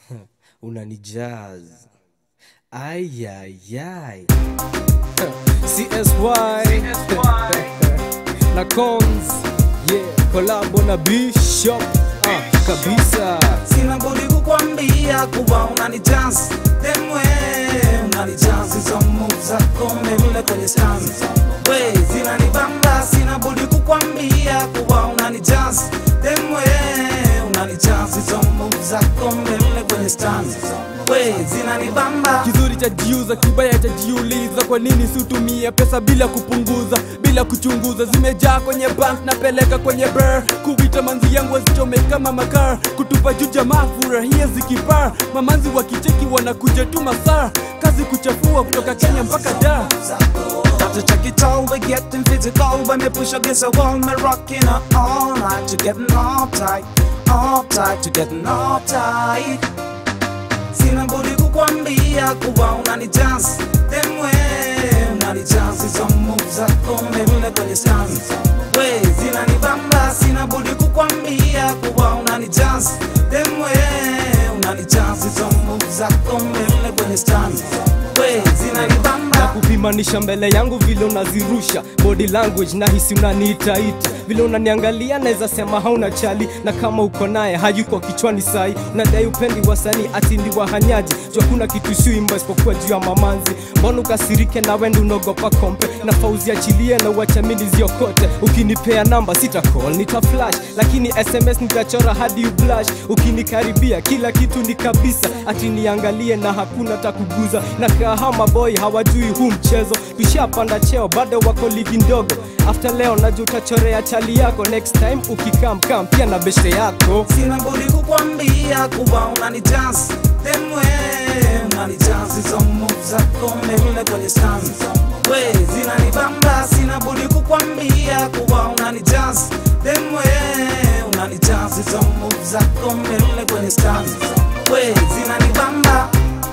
unanijaz ayayay CSY na Cons yeah, kolabo na Bishop ah, kabisa sina budi kukwambia kuwa unani chance demwe unani chance hizo move zako mbele kwenye stand we zinanibamba sina budi kukwambia kuwa unani chance demwe unani chance hizo move zako mbele kwenye stand we zinanibamba kizuri cha jiuza kibaya cha jiuliza kwa nini siutumie pesa bila kupunguza bila kuchunguza zimejaa kwenye bank napeleka kwenye bar kuvita manzi yangu wazichome kama makar kutupa juu jamaa furahia zikipar mamanzi wakicheki wanakuja tu masaa kazi kuchafua kutoka kenya mpaka dar Got to check it all, we're getting physical When me push against a wall, me rocking her all night To getting all tight, all tight To getting all tight Sina budi kukwambia kuwa unani chance Demwe, unani chance Hizo move zako mbele kwenye stand We, zinanibamba Sina budi kukwambia kuwa unani chance Demwe, unani chance Hizo move zako mbele kwenye stand We, zinanibamba na kupimanisha mbele yangu vile unazirusha body language na hisi unaniitaita vile unaniangalia naweza sema hauna chali na kama uko naye hayuko kichwani sai unadai upendi wasanii ati ndi wahanyaji jua kuna kitu siuimba isipokuwa juu ya mamanzi mbona ukasirike na wendi unaogopa kompe na fauzi achilie na uachamini ziokote ukinipea namba sita call nita flash lakini sms nitachora hadi ublash ukinikaribia kila kitu ni kabisa ati niangalie na hakuna takuguza na kahama boy hawajui huu mchezo tushapanda cheo bado wako ligi ndogo after leo najua utachorea chali yako next time ukikamkam pia na beshe yako sina budi kukwambia kuwa unani chance demwe unani chance hizo move zako mbele kwenye stand we zinanibamba sina budi kukwambia kuwa unani chance demwe unani chance hizo move zako mbele kwenye stand we zinanibamba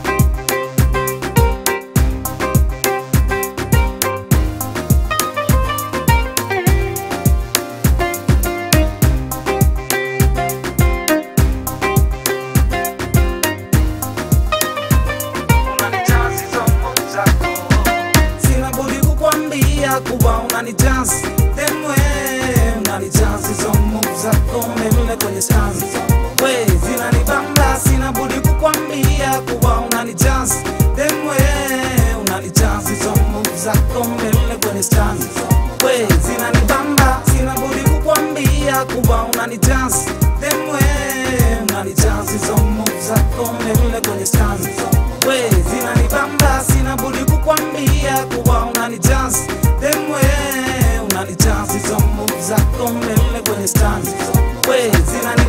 sina budi kukwambia kuwa unani chance demwe unani chance hizo move zako mbele kwenye stand we zinanibamba sina budi kukwambia kuwa unani chance demwe unani chance hizo move zako mbele kwenye stand we zinanibamba sina budi kukwambia kuwa unani chance demwe unani chance hizo move zako mbele kwenye stand we zinanibamba sina budi kukwambia kuwa unani chance demwe unani chance hizo move zako mbele kwenye stand we zinani